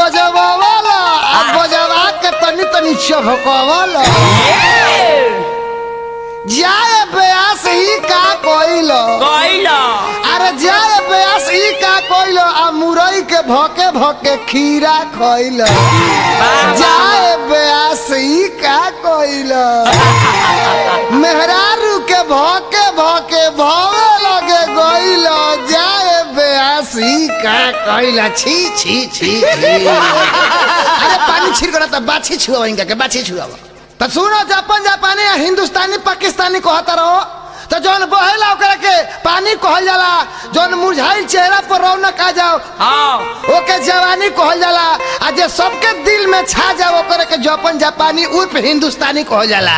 बजवावाला आ बजवा के तनी तनी चभकवाला जाए ब्यास ही का कोइलो कइलो अरे जाए ब्यास ही का कोइलो आ मुरई के भोके भोके खीरा खोइलो जाए ब्यास ही का कोइलो मेहरारू के भोके भोके भोवे लगे गोइलो जाए ब्यास ही का कोइलो छी छी छी छी अरे पानी छिड़कना त बाछी छुआ इनका के बाछी छुआ त सुनो जापान जापानी आ हिंदुस्तानी पाकिस्तानी कहता रहो तो जौन बहेला ओकरा के पानी कहल जाला जौन मुरझाइल चेहरा पर रौनक आ जाओ हाँ ओके जवानी कहल जाला आ जे सबके दिल में छा जाओ ओकरा के जापान जापानी उर्फ हिंदुस्तानी कहल जाला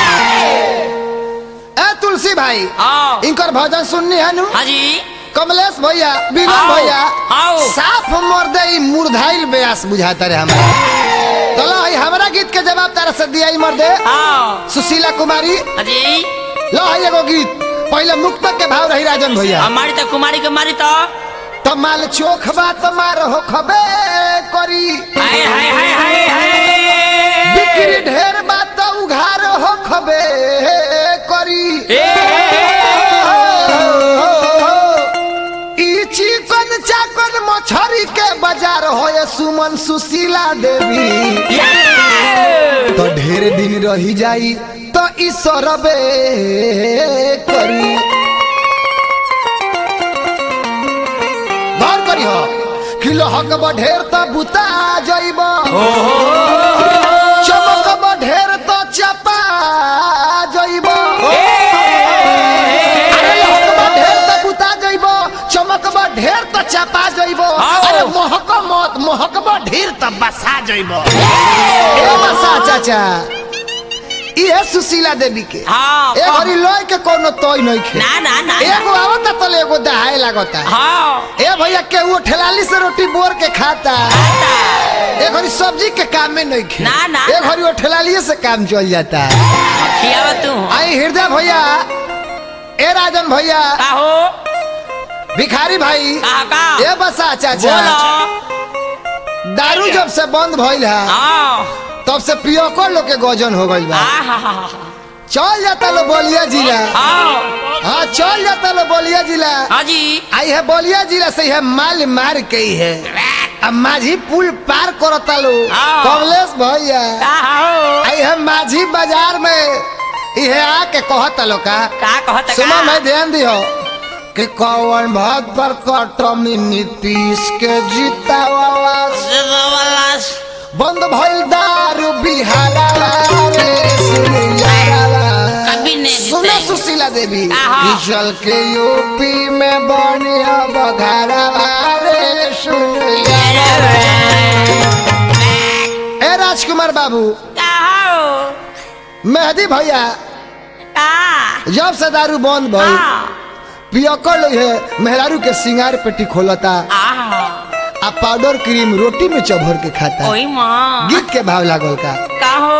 ए तुलसी भाई हाँ इनकर भजन सुननी है नु हाँ जी कमलेश भैया विनोद आओ, भैया आओ। साफ मर्दे ई मुरझाइल बेयास बुझाता रे हमरा चलो ई हमरा गीत के जवाब तारा से दिया ई मर्दे हाँ सुशीला कुमारी हाँ जी लो है एगो गीत पहले मुक्तक के भाव रही राजन भैया हमारी तो कुमारी के मारी तो तो माल चोख बात मार हो खबे करी हाय हाय हाय हाय हाय बिक्री ढेर बात उघार हो खबे करी ए, ई चिकन चाकन मछरी के बाजार हो ये सुमन सुशीला देवी ये। तो ढेर दिन रही जाई तो ई सरबे करी गौर करी हो किलो हक ढेर तो बुता जइब चमक ढेर तो चपा जइब ढेर तो बुता जइब चमक ढेर तो चपा जइब आओ। अरे महक मत महक ढेर तो बसा जइब ए बसा चाचा इहे सुशीला देवी के हाँ ए घरी लोय के कोनो तोय नहीं खे ना ना ना एगो आवता तो एगो दहाए लागता हाँ ए भैया के वो ठेलाली से रोटी बोर के खाता ए घरी सब्जी के काम में नहीं खे ना, ना, ए ना। घरी वो ठेलाली से काम चल जाता है खियावा तू आई हृदय भैया ए राजन भैया का हो भिखारी भाई का का ए बसा चाचा बोलो दारू जब से बंद भइल है हाँ तब से पियको लोग के गजन हो गइल बा हाँ चल जाता लो बोलिया जिला हाँ हाँ चल जाता लो बोलिया जिला हाँ जी आई है बोलिया जिला से है माल मार के ही है अब माझी पुल पार करता लो हाँ। कमलेश भैया का हो आई है माझी बाजार में इहे आके कहता लो का का कहत सुनो मैं ध्यान दियो कि कौन भात पर कटमी नीतीश के जीता वाला बंद भइल दारू बिहारा रे सुन यारा कभी नहीं सुनो जीते। सुशीला देवी आहा। कि चल के यूपी में बनिया बघारा रे सुन यारा ए राजकुमार बाबू का हो मेहदी भैया का जब से दारू बंद भइल हाँ पियकर है मेहरारू के सिंगार पेटी खोलता आहा आ पाउडर क्रीम रोटी में चभर के खाता ओई माँ गीत के भाव लागल का का हो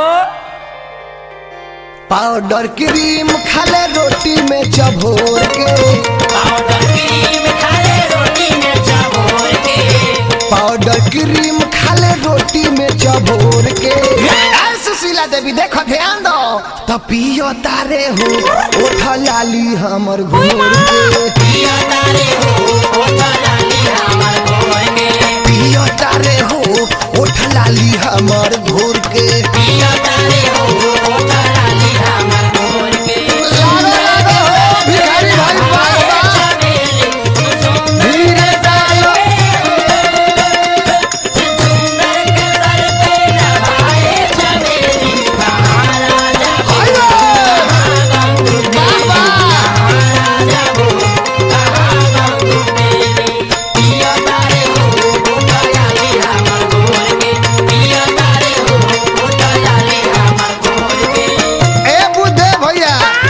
पाउडर क्रीम खाले रोटी में चभोर के पाउडर क्रीम खाले रोटी में चबोर के पाउडर क्रीम खाले रोटी में चभोर के आ, सुशीला देवी देखो ध्यान दो तो पियो तारे हो उठ लाली हमर घोर के पिया तारे हो ओ लाली हमर गोर के पियो तारे हो उठ लाली हमर घोर के पिया तारे हो ओ लाली हमर गोर के लागो, लागो हो, भिखारी भाई बार बार चमेली तू सुंदर धीरे डालो सुंदर के सर पे नभाए चमेली महाराजा आइए बाबा महाराजा वो कहाँ गंगू मेली पिया तारे हो ओ लाली हमर गोर के पिया तारे हो ओ लाली हमर गोर के ए बुद्धे भैया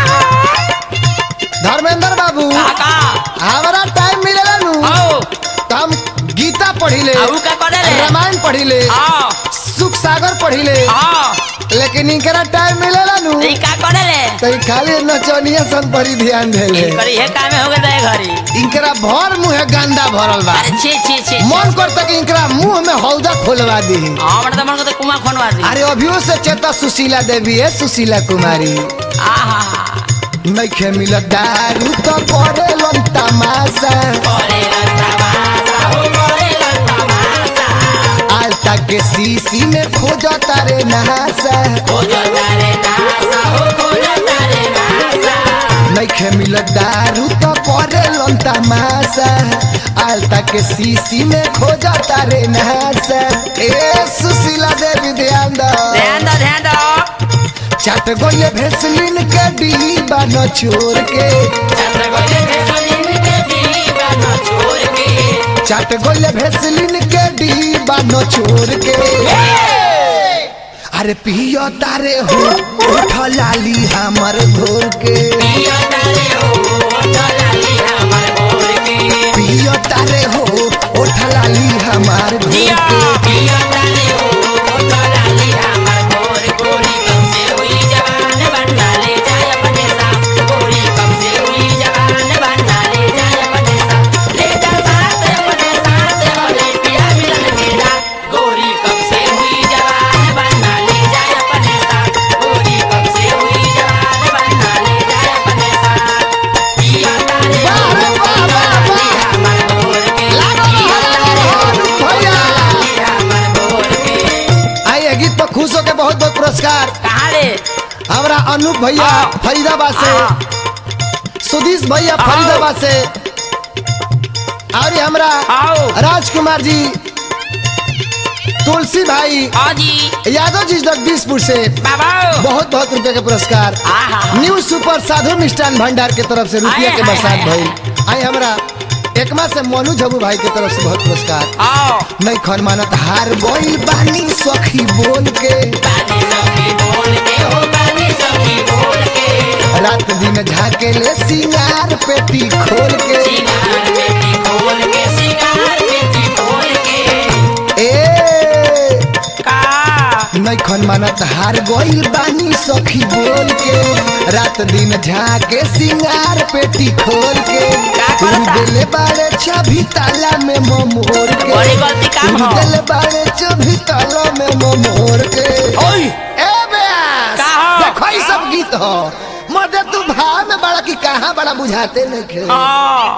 धर्मेंद्र बाबू काका हमारा टाइम मिलेला नु आओ तो हम गीता पढ़ी ले आऊ का करे ले रामायण पढ़ी ले आओ सुख सागर पढ़ी ले आओ लेकिन इनकरा टाइम मिलेला नु ई का करे ले तो ई खाली नचनिया सन पर ही ध्यान दे ले करी हे काम हो गए घरी इनकरा भर मुंह गंदा भरल बा अरे छे छे छे मन करता कि इनकरा मुंह में हौदा खोलवा दी हमर त मन को कुमा खनवा दी अरे अभियो से चेता सुशीला देवी है सुशीला कुमारी आहा नइखे मिलत दारू तो करे लन तमाशा करे तमाशा हो करे तमाशा आलता के सीसी में खोज तारे नहासा हो जो तारे नासा हो हो जो तारे नासा नइखे मिलत दारू तो करे लन तमाशा आलता के सीसी में खोज तारे नहासा ए सुशीला देवी ध्यान दो ध्यान दो ध्यान दो चट गोले भेसलिन के डीबा न छोड़ के चंद्र गोले भेसलिन के दीवा न छोड़ के चट गोले भेसलिन के डीबा न छोड़ के अरे पियो तारे हो उठ लाली हमर घोर के पिया तारे हो लाली हमर भोर के पियो तारे हो उठ लाली हमार घोर जिया के पिया तारे हो लाली हमर भोर गोरी कब से हुई जवान बनना ले जाए अपने साथ गोरी कब से हुई जवान बनना ले जाए अपने साथ ले जा साथ अपने साथ वाले पिया मिलन मेरा गोरी कब से हुई जवान बनना ले जाए अपने साथ गोरी कब से हुई जवान बनना ले जाए अपने साथ पिया तारे वाह रे वाह, वाह, वाह। हमर भोर के लागो पिया रहो, तारे भैया। हमर भोर के आई ये गीत पर खुश होके बहुत बहुत पुरस्कार कहाँ रे हमारा अनूप भैया हाँ। फरीदाबाद से हाँ। सुधीश भैया हाँ। फरीदाबाद से और ये हमरा आओ राजकुमार जी तुलसी भाई हाँ जी यादव जी जगदीशपुर से बाबा बहुत बहुत रुपए के पुरस्कार आहा न्यू सुपर साधु मिष्ठान भंडार के तरफ से रुपया आए, के आए, बरसात आए, भइल आई हमरा एकमा से मोनू झबू भाई के तरफ से बहुत पुरस्कार आओ नहीं खन मानत हार बोल बानी सखी बोल के बानी सखी बोल के हो बानी सखी बोल के रात दिन झाके ले सिंगार पेटी खोल के सिंगार पेटी खोल के सिंगार पेटी खोल के ए का नहीं खन मानत हार गोइल बानी सखी बोल के रात दिन झाके सिंगार पेटी खोल के का तू करता? दिले बारे चाभी ताला में मोर के बड़ी गलती काम तू हो। दिले बारे चाभी ताला में मोर के ओए ए बेस का हो? देखो ई सब गीत हो मर्दे तू भाव में बड़ा की कहाँ बड़ा बुझाते नहीं हाँ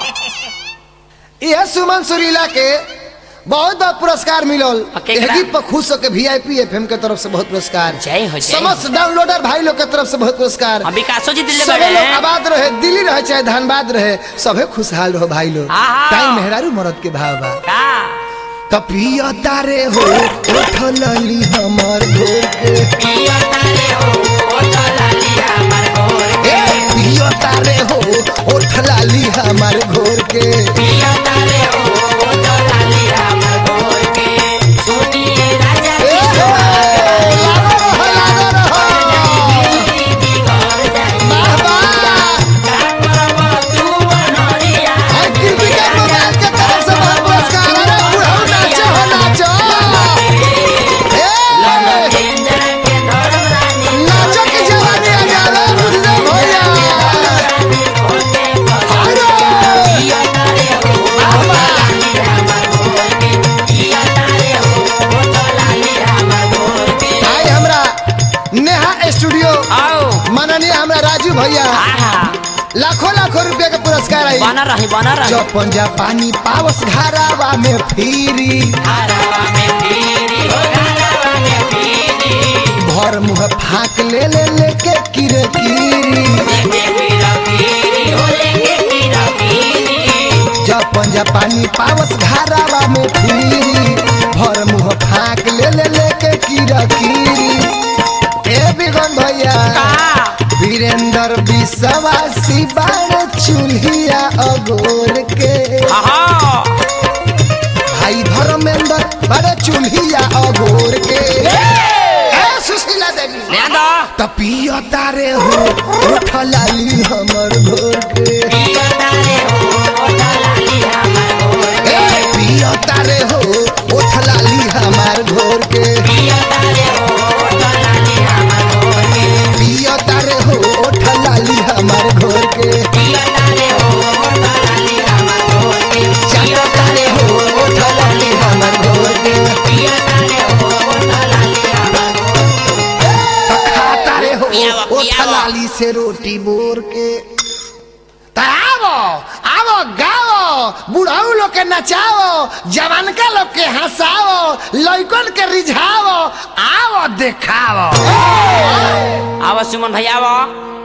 यह सुमन सुरीला के बहुत बहुत पुरस्कार मिलल आ, केकरा? एह गीत पर खुश होके वीआईपी एफएम के तरफ से बहुत पुरस्कार जय हो जय हो। समस्त डाउनलोडर भाई लोग के तरफ से बहुत पुरस्कार हम विकासो जी दिल्ली सभी बड़े लोग आबाद रहे दिल्ली रहे चाहे धनबाद रहे सभे खुशहाल रहो भाई लोग आहा। टाइम मेहरारू मरद के भाव बा का तपिया तारे हो उठ लली हमर घोर के पिया तारे हो ओ लाली हमर भोर ए के पिया तारे हो उठ लाली हमर घोर के पिया तारे हो ओ लाली हमर भोर के सुनिए राजा ए की हो, लागो रहो, लागो रहो। बिगड़ जाई वाह, वाह। का करबो तू अनरिया और कृतिका मोबाइल के तरफ से बहुत पुरस्कार अरे बुढ़ऊ नाचो हो नाचो ए, केंद्र के धर्म रानी नाचो की जवानी आ जावे बुढ़ऊ भैया रानी होते अरे, पिया तारे हो ओ लाली हमर भोर के पिया तारे हो ओ लाली हमर भोर के आई हमरा नेहा स्टूडियो आओ माननीय हमरा राजू भैया आहा लाखों लाखों रुपए के पुरस्कार आई बना रही बना रही जो पंजा पानी पावस घरावा में फिरी घरवा में पीरी हो घरवा में पीरी भर मुंह फाक ले ले लेके किरे कीरी लेके पीरा पीरी हो लेके पीरा पीरी जब पंजा पानी पावस घरावा में फिरी भर मुंह फाक ले ले लेके किरा कीरी ए बिगन भैया का वीरेंद्र विश्वासी बाण चूल्हिया अगोर के आहा भाई धर्मेंद्र बड़े चूल्हिया अगोर के ए सुशीला देवी ले दो तपिया तारे हो उठ लाली हमर भोर के पिया तारे हो ओ लाली हमर भोर के ए पिया तारे हो उठ लाली हमार घोर के पिया तारे हो ओ लाली हमर भोर के पिया तारे हो उठ लाली हमार घोर के पिया तारे हो ओ लाली हमर हाली से रोटी बोर के त आवो आवो गाओ बुढ़ाऊ लोग के नचाओ जवानका लोग के हंसाओ लइकन के रिझाओ आवो देखाओ आवा सुमन भैया आवा